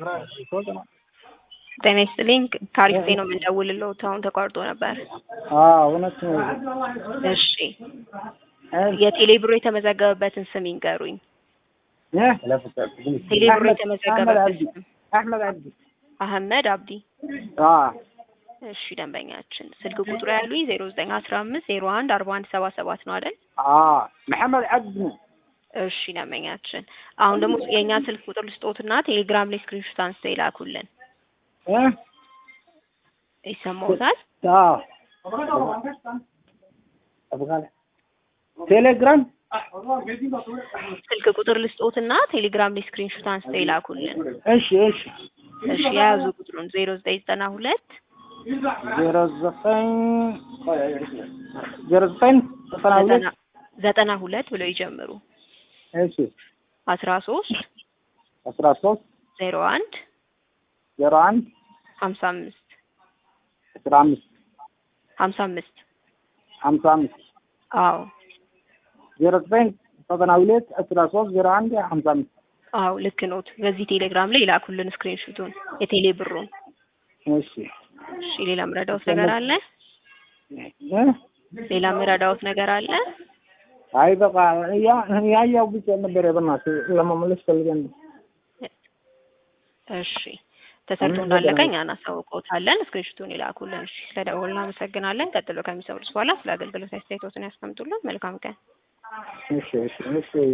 ጤና ይስጥልኝ ከአሪፍ ነው የምንደውልልዎት አሁን ተቋርጦ ነበር እውነት ነው። እሺ የቴሌ ብሮ የተመዘገበበትን ስም ይንገሩኝ ቴሌ ብሮ የተመዘገበበት ስም አህመድ አብዲ አህመድ አብዲ አዎ እሺ ደንበኛችን ስልክ ቁጥሩ ያሉኝ ዜሮ ዘጠኝ አስራ አምስት ዜሮ አንድ አርባ አንድ ሰባ ሰባት ነው አይደል አዎ መሐመድ አብዲ ነው። እሺ ደንበኛችን አሁን ደግሞ የእኛ ስልክ ቁጥር ልስጦትና ቴሌግራም ላይ ስክሪንሾት አንስተው ይላኩልን እ ይሰማዎታል አዎ ቴሌግራም ስልክ ቁጥር ልስጦትና ቴሌግራም ላይ ስክሪንሾት አንስተው ይላኩልን እሺ እሺ እሺ የያዙ ቁጥሩን ዜሮ ዘጠኝ ዘጠና ሁለት ዜሮ ዘጠኝ ዜሮ ዘጠኝ ዘጠና ሁለት ዘጠና ሁለት ብለው ይጀምሩ እሺ አስራ ሶስት አስራ ሶስት ዜሮ አንድ ዜሮ አንድ ሀምሳ አምስት አስራ አምስት ሀምሳ አምስት ሀምሳ አምስት አዎ ዜሮ ዘጠኝ ዘጠና ሁለት አስራ ሶስት ዜሮ አንድ ሀምሳ አምስት አዎ ልክ ኖት በዚህ ቴሌግራም ላይ ይላኩልን ስክሪንሹቱን የቴሌ ብሩን እሺ እሺ ሌላ ምረዳውት ነገር አለ እ ሌላ ምረዳውት ነገር አለ አይ በቃ ያ ያያው ብቻ ነበር በእናትህ ለመመለስ ፈልገን ነው። እሺ ተሰርቶ እንዳለቀ እኛ እናሳውቅዎታለን ስክሪንሹቱን ይላኩልን እሺ ስለደወልን እናመሰግናለን ቀጥሎ ከሚሰሩት በኋላ ስለ አገልግሎት አስተያየቶትን ያስቀምጡልን መልካም ቀን እሺ እሺ እሺ